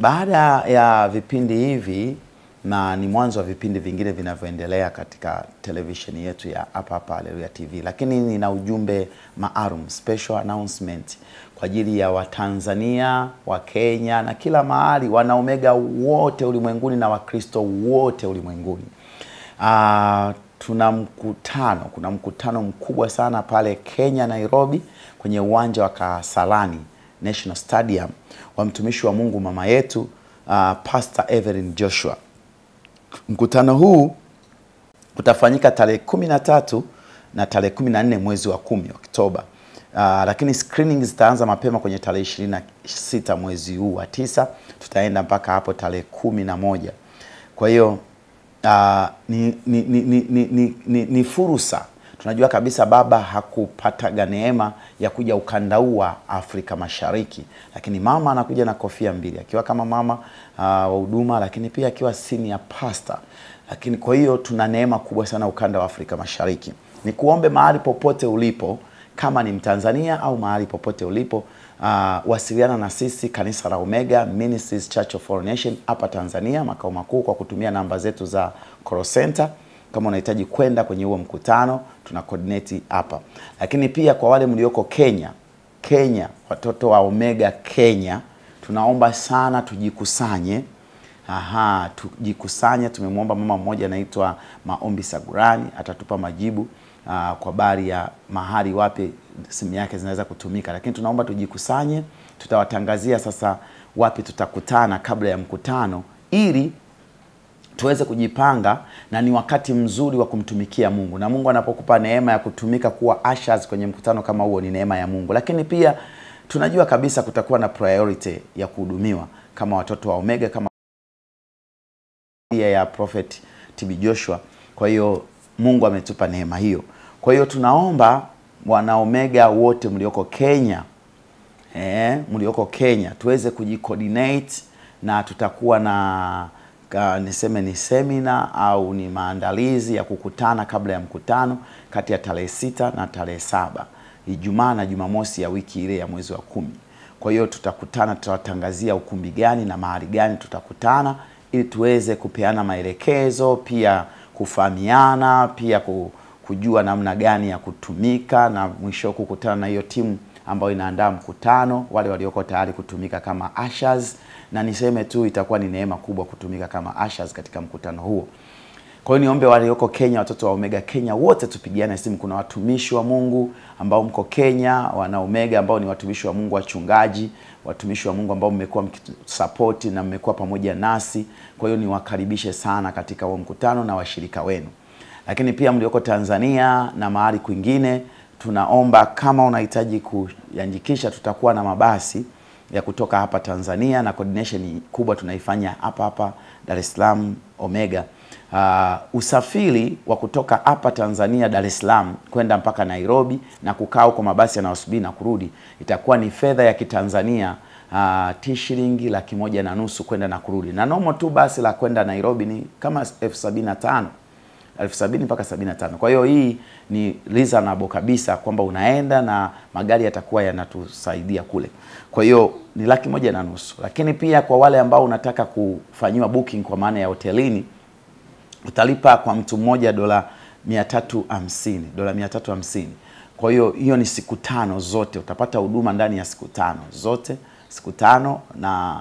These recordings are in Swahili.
Baada ya vipindi hivi na ni mwanzo wa vipindi vingine vinavyoendelea katika televisheni yetu ya hapa hapa Haleluya TV, lakini nina ujumbe maalum, special announcement kwa ajili ya Watanzania, wa Kenya na kila mahali, wana Omega wote ulimwenguni na Wakristo wote ulimwenguni. Ah, tuna mkutano, kuna mkutano mkubwa sana pale Kenya, Nairobi, kwenye uwanja wa Kasarani National Stadium wa mtumishi wa Mungu mama yetu uh, Pastor Evelyn Joshua. Mkutano huu utafanyika tarehe kumi na tatu na tarehe kumi na nne mwezi wa kumi Oktoba. Uh, lakini screening zitaanza mapema kwenye tarehe ishirini na sita mwezi huu wa tisa, tutaenda mpaka hapo tarehe kumi na moja. Kwa hiyo uh, ni, ni, ni, ni, ni, ni, ni, ni fursa tunajua kabisa baba hakupataga neema ya kuja ukanda huu wa Afrika Mashariki, lakini mama anakuja na kofia mbili, akiwa kama mama uh, wa huduma, lakini pia akiwa senior pastor. Lakini kwa hiyo tuna neema kubwa sana ukanda wa Afrika Mashariki. Ni kuombe mahali popote ulipo, kama ni Mtanzania au mahali popote ulipo uh, wasiliana na sisi kanisa la Omega Ministries Church of All Nation hapa Tanzania, makao makuu, kwa kutumia namba zetu za call center kama unahitaji kwenda kwenye huo mkutano tuna coordinate hapa, lakini pia kwa wale mlioko Kenya, Kenya, watoto wa Omega Kenya, tunaomba sana tujikusanye. Aha, tujikusanye. Tumemwomba mama mmoja anaitwa Maombi Sagurani, atatupa majibu aa, kwa habari ya mahali wapi simu yake zinaweza kutumika, lakini tunaomba tujikusanye. Tutawatangazia sasa wapi tutakutana kabla ya mkutano ili tuweze kujipanga na ni wakati mzuri wa kumtumikia Mungu, na Mungu anapokupa neema ya kutumika kuwa ushers kwenye mkutano kama huo, ni neema ya Mungu. Lakini pia tunajua kabisa kutakuwa na priority ya kuhudumiwa kama watoto wa Omega, kama ya Prophet TB Joshua. Kwa hiyo Mungu ametupa neema hiyo. Kwa hiyo tunaomba wana Omega wote mlioko Kenya, eh, mlioko Kenya tuweze kujicoordinate na tutakuwa na ka, niseme ni semina au ni maandalizi ya kukutana kabla ya mkutano kati ya tarehe sita na tarehe saba Ijumaa na Jumamosi ya wiki ile ya mwezi wa kumi. Kwa hiyo tutakutana, tutawatangazia ukumbi gani na mahali gani tutakutana ili tuweze kupeana maelekezo, pia kufahamiana, pia kujua namna gani ya kutumika na mwisho kukutana na hiyo timu ambayo inaandaa mkutano, wale walioko tayari kutumika kama ushers, na niseme tu itakuwa ni neema kubwa kutumika kama ushers katika mkutano huo. Kwa hiyo niombe walioko Kenya, watoto wa Omega Kenya wote tupigiane simu. Kuna watumishi wa Mungu ambao mko Kenya, wana Omega ambao ni watumishi wa Mungu, wachungaji, watumishi wa Mungu ambao mmekuwa mkisapoti na mmekuwa pamoja nasi. Kwa hiyo niwakaribishe sana katika huo mkutano na washirika wenu, lakini pia mlioko Tanzania na mahali kwingine tunaomba kama unahitaji kuandikisha, tutakuwa na mabasi ya kutoka hapa Tanzania na coordination kubwa tunaifanya hapa hapa Dar es Salaam Omega. Uh, usafiri wa kutoka hapa Tanzania Dar es Salaam kwenda mpaka Nairobi na kukaa huko mabasi yanayosubiri na kurudi itakuwa ni fedha ya Kitanzania uh, ti shilingi laki moja na nusu kwenda na kurudi, na nomo tu basi la kwenda Nairobi ni kama elfu sabini na tano elfu sabini mpaka sabini na tano. Kwa hiyo hii ni reasonable kabisa kwamba unaenda na magari yatakuwa yanatusaidia kule. Kwa hiyo ni laki moja na nusu, lakini pia kwa wale ambao unataka kufanyiwa booking kwa maana ya hotelini utalipa kwa mtu mmoja dola mia tatu hamsini dola mia tatu hamsini. Kwa hiyo hiyo ni siku tano zote, utapata huduma ndani ya siku tano zote, siku tano, na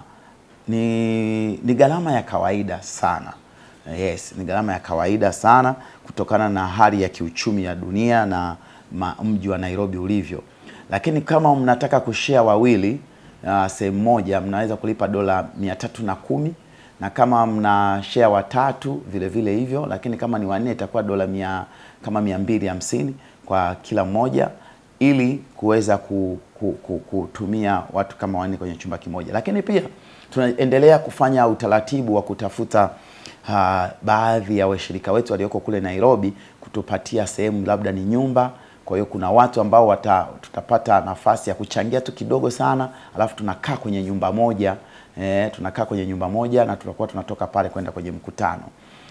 ni, ni gharama ya kawaida sana. Yes, ni gharama ya kawaida sana kutokana na hali ya kiuchumi ya dunia na mji wa Nairobi ulivyo. Lakini kama mnataka kushare wawili uh, sehemu moja mnaweza kulipa dola mia tatu na kumi na kama mna share watatu vile vile hivyo, lakini kama ni wanne itakuwa dola mia kama mia mbili hamsini kwa kila mmoja ili kuweza ku, ku, ku, kutumia watu kama wanne kwenye chumba kimoja. Lakini pia tunaendelea kufanya utaratibu wa kutafuta uh, baadhi ya washirika wetu walioko kule Nairobi kutupatia sehemu labda ni nyumba. Kwa hiyo kuna watu ambao wata, tutapata nafasi ya kuchangia tu kidogo sana, alafu tunakaa kwenye nyumba moja eh, tunakaa kwenye nyumba moja na tutakuwa tunatoka pale kwenda kwenye mkutano.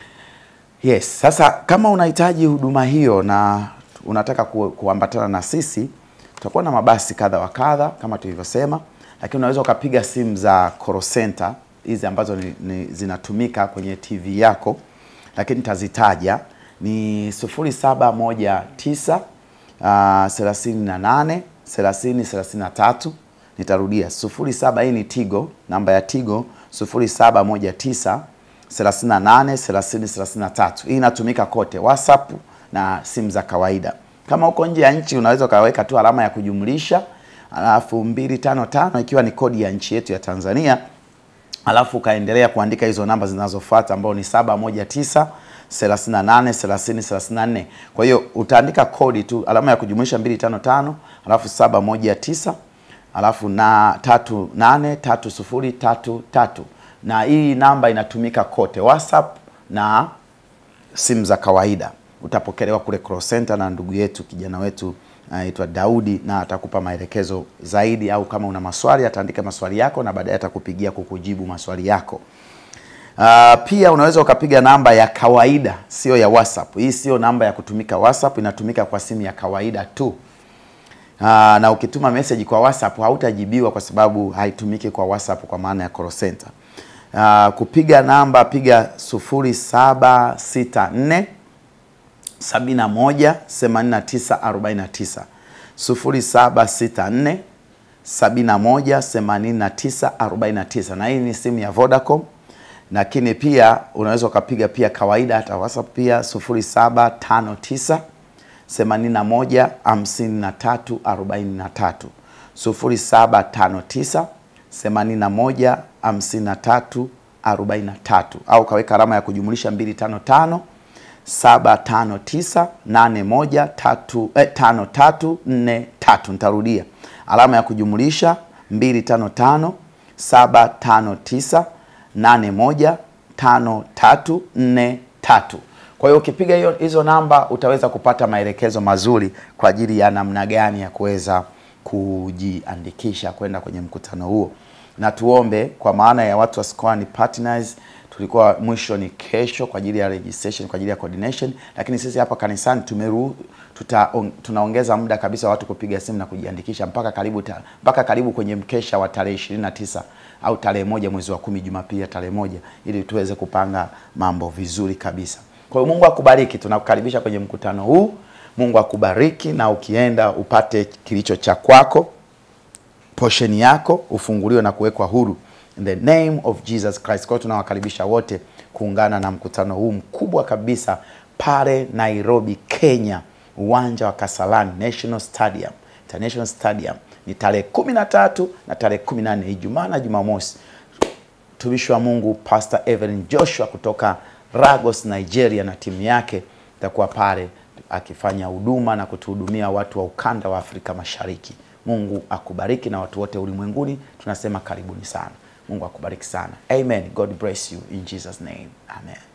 Yes, sasa kama unahitaji huduma hiyo na unataka ku, kuambatana na sisi, tutakuwa na mabasi kadha wa kadha kama tulivyosema, lakini unaweza ukapiga simu za call center hizi ambazo ni, ni, zinatumika kwenye TV yako, lakini nitazitaja ni 0719 uh, 38 30 33. Nitarudia 07, hii ni Tigo, namba ya Tigo 0719 38 30 33. Hii inatumika kote WhatsApp na simu za kawaida. Kama uko nje ya nchi unaweza ukaweka tu alama ya kujumlisha alafu 255 ikiwa ni kodi ya nchi yetu ya Tanzania, alafu ukaendelea kuandika hizo namba zinazofuata ambao ni 719 38 30 34. Kwa hiyo utaandika kodi tu alama ya kujumlisha 255 alafu 719 alafu na 38 30 33 na hii namba inatumika kote WhatsApp na simu za kawaida. Utapokelewa kule call center na ndugu yetu kijana wetu anaitwa uh, Daudi na atakupa maelekezo zaidi, au kama una maswali ataandika maswali yako na baadaye atakupigia kukujibu maswali yako. Uh, pia unaweza ukapiga namba ya kawaida, sio ya WhatsApp. Hii sio namba ya kutumika WhatsApp, inatumika kwa simu ya kawaida tu. Uh, na ukituma message kwa WhatsApp hautajibiwa kwa sababu haitumiki kwa WhatsApp kwa maana ya call center. Uh, kupiga namba piga 0764 71 89 49 0764 71 89 49, na hii ni simu ya Vodacom, lakini pia unaweza ukapiga pia kawaida hata WhatsApp pia 0759 81 53 43 0759 81 53 43 au kaweka alama ya kujumlisha 255 759 81 5343. Nitarudia alama ya kujumlisha 255 759 81 5343. Kwa hiyo ukipiga hiyo hizo namba utaweza kupata maelekezo mazuri kwa ajili ya namna gani ya kuweza kujiandikisha kwenda kwenye mkutano huo, na tuombe kwa maana ya watu wa Square Partners tulikuwa mwisho ni kesho kwa ajili ya registration, kwa ajili ya coordination, lakini sisi hapa kanisani tumeru tuta, on, tunaongeza muda kabisa watu kupiga simu na kujiandikisha mpaka karibu ta, mpaka karibu kwenye mkesha wa tarehe 29 au tarehe moja mwezi wa kumi, Jumapili ya tarehe moja, ili tuweze kupanga mambo vizuri kabisa. Kwa hiyo Mungu akubariki, tunakukaribisha kwenye mkutano huu. Mungu akubariki, na ukienda upate kilicho cha kwako, posheni yako, ufunguliwe na kuwekwa huru in the name of Jesus Christ. Kwa hiyo tunawakaribisha wote kuungana na mkutano huu mkubwa kabisa pale Nairobi, Kenya, uwanja wa Kasarani National Stadium, International Stadium. Ni tarehe kumi na tatu na tarehe kumi na nne Ijumaa na Jumamosi. Mtumishi wa Mungu Pastor Evelyn Joshua kutoka Lagos, Nigeria na timu yake itakuwa pale akifanya huduma na kutuhudumia watu wa ukanda wa Afrika Mashariki. Mungu akubariki na watu wote ulimwenguni tunasema karibuni sana. Mungu akubariki sana. Amen. God bless you in Jesus name. Amen.